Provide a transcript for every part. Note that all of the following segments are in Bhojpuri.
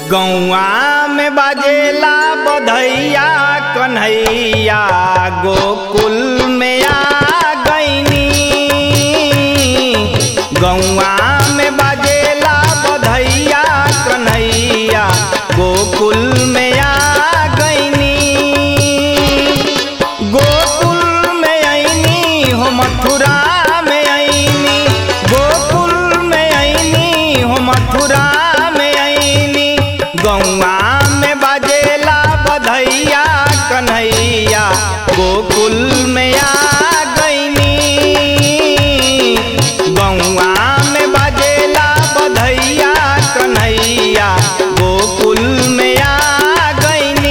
गौआ में बाजेला बधैया कन्हैया गोकुल में आ गईनी गौआ में बाजेला बधैया कन्हैया गोकुल में आ गईनी गोकुल में आईनी हो मथुरा में आईनी गोकुल में आईनी हो मथुरा में आईनी गौआ में बाजेला बधैया कन्हैया गोकुल में आ गईनी गौआ में बाजेला बधैया कन्हैया गोकुल में आ गईनी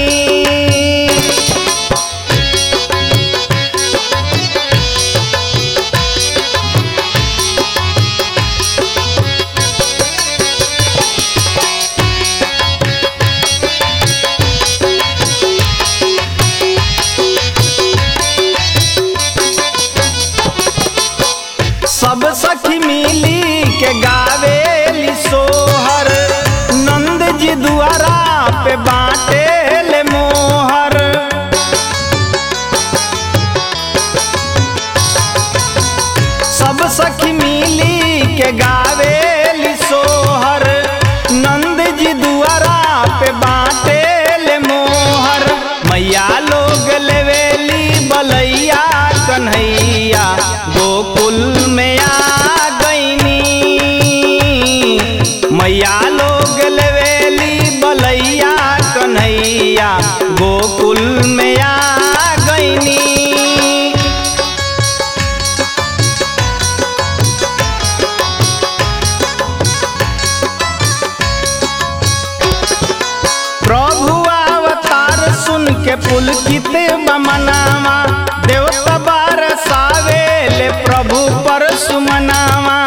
सब सखी मिली के गावेली सोहर नंद जी दुआरा पे बाटे ले मोहर सब सखी मिली के गावेली सोहर नंद जी दुआरा पे बाटे ले मोहर मैया लोग लेवेली बलैया कन्हैया गोकुल में आ गईनी मैया लोग लेवेली बलैया कन्हैया गोकुल में आ गईनी प्रभु अवतार सुन के पुलकित बमनावा देवता बरसावे ले प्रभु पर सुमनावा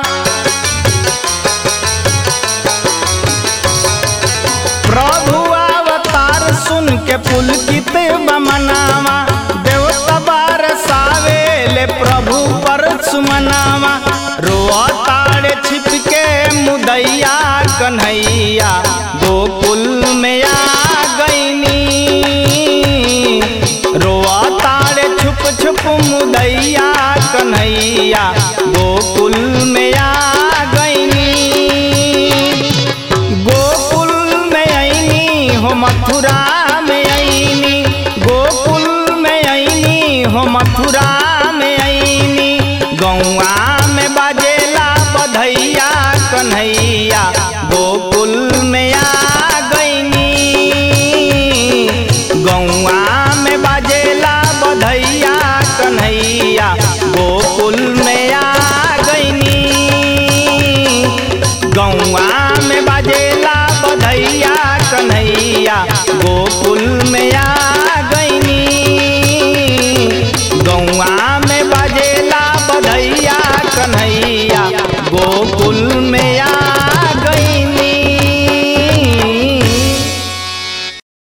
प्रभु अवतार सुन के पुलकित बमनावा देवता बरसावे ले प्रभु पर सुमनावा रोआ ताड़े छिप के मुदैया कन्हैया गोकुल में आ गईनी रोआ ताड़े छुप छुप मुदैया कन्हैया गोकुल में